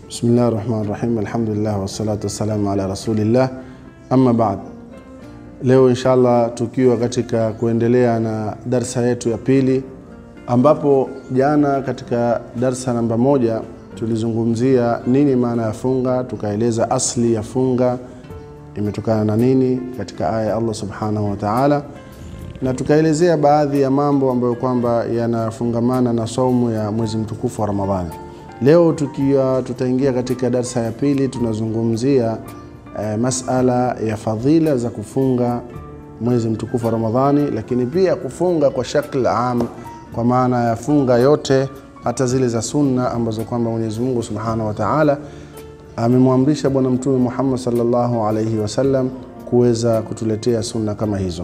Bismillah rahmani rahim, alhamdulillah wassalatu wassalamu ala rasulillah, amma baad. Leo inshallah tukiwa katika kuendelea na darsa yetu ya pili, ambapo jana katika darsa namba moja tulizungumzia nini maana ya funga, tukaeleza asli ya funga imetokana na nini katika aya ya Allah subhanahu wa ta'ala, na tukaelezea baadhi ya mambo ambayo kwamba yanafungamana na saumu ya mwezi mtukufu wa Ramadhani. Leo tukiwa tutaingia katika darsa ya pili, tunazungumzia eh, masala ya fadhila za kufunga mwezi mtukufu wa Ramadhani, lakini pia kufunga kwa shakl am, kwa maana ya funga yote, hata zile za sunna ambazo kwamba Mwenyezi Mungu Subhanahu wa Ta'ala amemwamrisha Bwana Mtume Muhammad sallallahu alaihi wasallam kuweza kutuletea sunna kama hizo.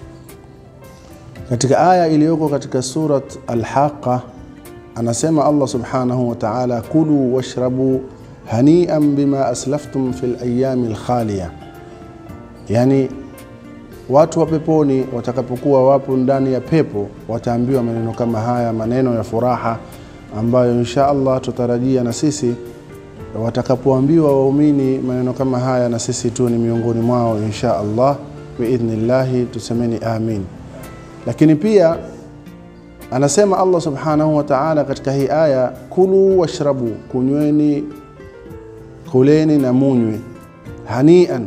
Katika aya iliyoko katika surat Al-Haqqa anasema Allah subhanahu wa ta'ala, kulu washrabu hanian bima aslaftum fil ayami lkhaliya, yani watu wa peponi watakapokuwa wapo ndani ya pepo wataambiwa maneno kama haya, maneno ya furaha ambayo insha Allah tutarajia na sisi watakapoambiwa waumini maneno kama haya, na sisi tu ni miongoni mwao insha Allah biidhnillahi, tusemeni amin. Lakini pia anasema Allah subhanahu wa ta'ala katika hii aya, kulu washrabu, kunyweni, kuleni na munywe, hanian.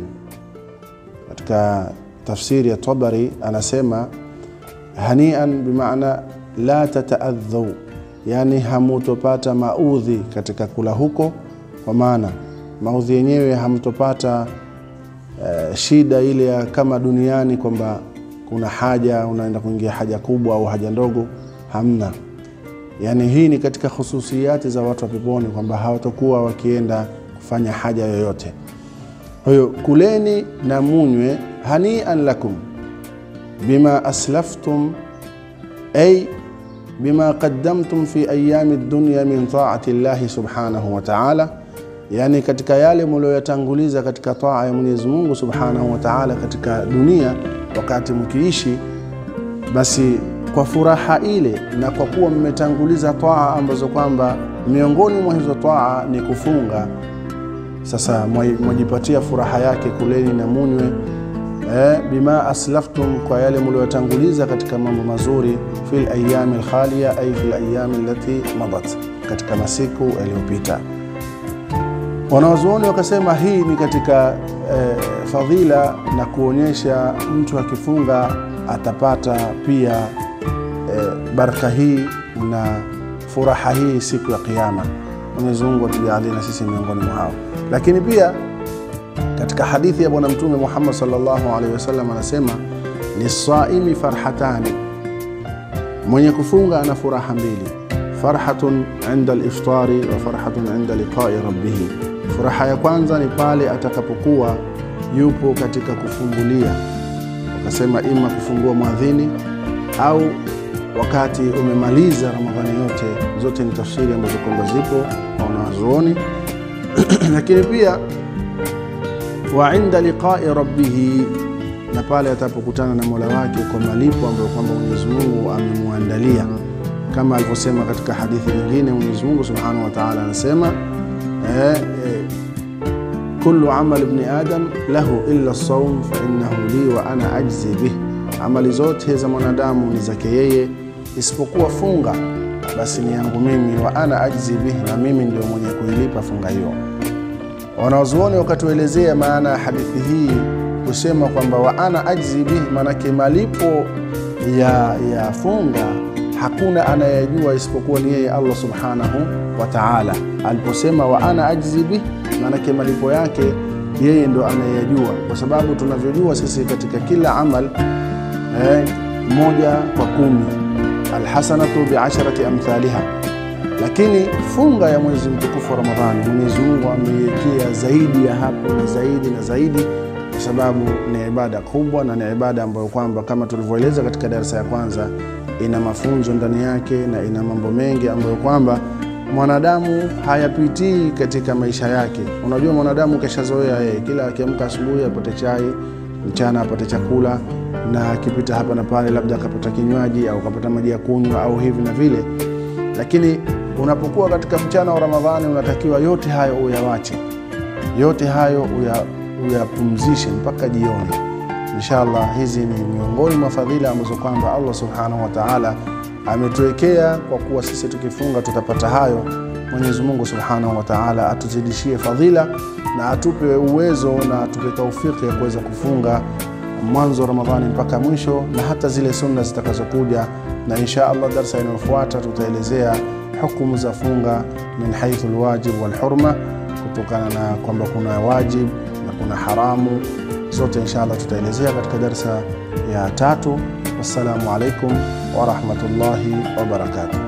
Katika tafsiri ya Tabari anasema hanian bimaana la tataadhau, yani hamutopata maudhi katika kula huko, kwa maana maudhi yenyewe hamtopata uh, shida ile ya kama duniani kwamba kuna haja unaenda kuingia haja kubwa au haja ndogo hamna. Yani hii ni katika hususiyati za watu wa peponi kwamba hawatakuwa wakienda kufanya haja yoyote. Kwa hiyo kuleni na munywe, hanian lakum bima aslaftum ay bima qaddamtum fi ayami dunya min taati llahi subhanahu wa ta'ala, yani katika yale mlioyatanguliza katika taa ya Mwenyezi Mungu subhanahu wa ta'ala katika dunia wakati mkiishi basi kwa furaha ile na kwa kuwa mmetanguliza twaa ambazo kwamba miongoni mwa hizo twaa ni kufunga. Sasa mwajipatia furaha yake, kuleni na munywe eh, bima aslaftum, kwa yale mliotanguliza katika mambo mazuri, fil ayami alkhaliya ay fil ayami allati madat, katika masiku yaliyopita. Wanawazuoni wakasema hii ni katika eh, fadhila na kuonyesha mtu akifunga atapata pia eh, baraka hii na furaha hii siku ya Kiyama. Mwenyezi Mungu atujalie na sisi miongoni mwa hao. Lakini pia katika hadithi ya Bwana Mtume Muhammad sallallahu alaihi wasallam anasema lisaimi farhatani, mwenye kufunga ana furaha mbili, farhatun inda liftari wa farhatun inda liqai rabbihi. Furaha ya kwanza ni pale atakapokuwa yupo katika kufungulia, wakasema ima kufungua mwadhini au wakati umemaliza Ramadhani yote. Zote ni tafsiri ambazo kwamba zipo kwa wanazuoni lakini pia wa inda liqai rabbihi, na pale atapokutana na mola wake kwa malipo ambayo kwamba Mwenyezi Mungu amemwandalia, kama alivyosema katika hadithi nyingine. Mwenyezi Mungu subhanahu wa ta'ala anasema eh, eh, kullu amal ibni adam lahu illa saum fa innahu li wa ana ajzi bih, amali zote za mwanadamu ni zake yeye isipokuwa funga, basi ni yangu mimi. Wa ana ajzi bih, na mimi ndio mwenye kuilipa funga hiyo. Wanazuoni wakatuelezea maana ya hadithi hii kusema kwamba wa ana ajzi bih, maanake malipo ya, ya funga hakuna anayejua isipokuwa ni yeye Allah subhanahu wa ta'ala. Aliposema wa ana ajzi bih, maanake malipo yake yeye ndo anayejua, kwa sababu tunavyojua sisi katika kila amal eh, moja kwa kumi alhasanatu biasharati amthaliha, lakini funga ya mwezi mtukufu wa Ramadhani Mwenyezi Mungu ameiwekea zaidi ya hapo na zaidi na zaidi, kwa sababu ni ibada kubwa na ni ibada ambayo kwamba kama tulivyoeleza katika darasa ya kwanza ina mafunzo ndani yake na ina mambo mengi ambayo kwamba mwanadamu hayapitii katika maisha yake. Unajua, mwanadamu keshazoea yeye, kila akiamka asubuhi apate chai, mchana apate chakula, na akipita hapa na pale, labda akapata kinywaji au akapata maji ya kunywa au hivi na vile, lakini Unapokuwa katika mchana wa Ramadhani, unatakiwa yote hayo uyawache, yote hayo uya, uyapumzishe mpaka jioni. Inshallah, hizi ni miongoni mwa fadhila ambazo kwamba Allah subhanahu wa ta'ala ametuwekea kwa kuwa sisi tukifunga tutapata hayo. Mwenyezi Mungu subhanahu wa ta'ala atuzidishie fadhila na atupe uwezo na atupe taufiki ya kuweza kufunga mwanzo wa Ramadhani mpaka mwisho na hata zile sunna zitakazokuja, na insha Allah darsa inayofuata tutaelezea hukumu za funga min haithu alwajib walhurma, kutokana na kwamba kuna wajib na kuna haramu, zote insha Allah tutaelezea katika darsa ya tatu. Wassalamu alaikum wa rahmatullahi wa barakatuh.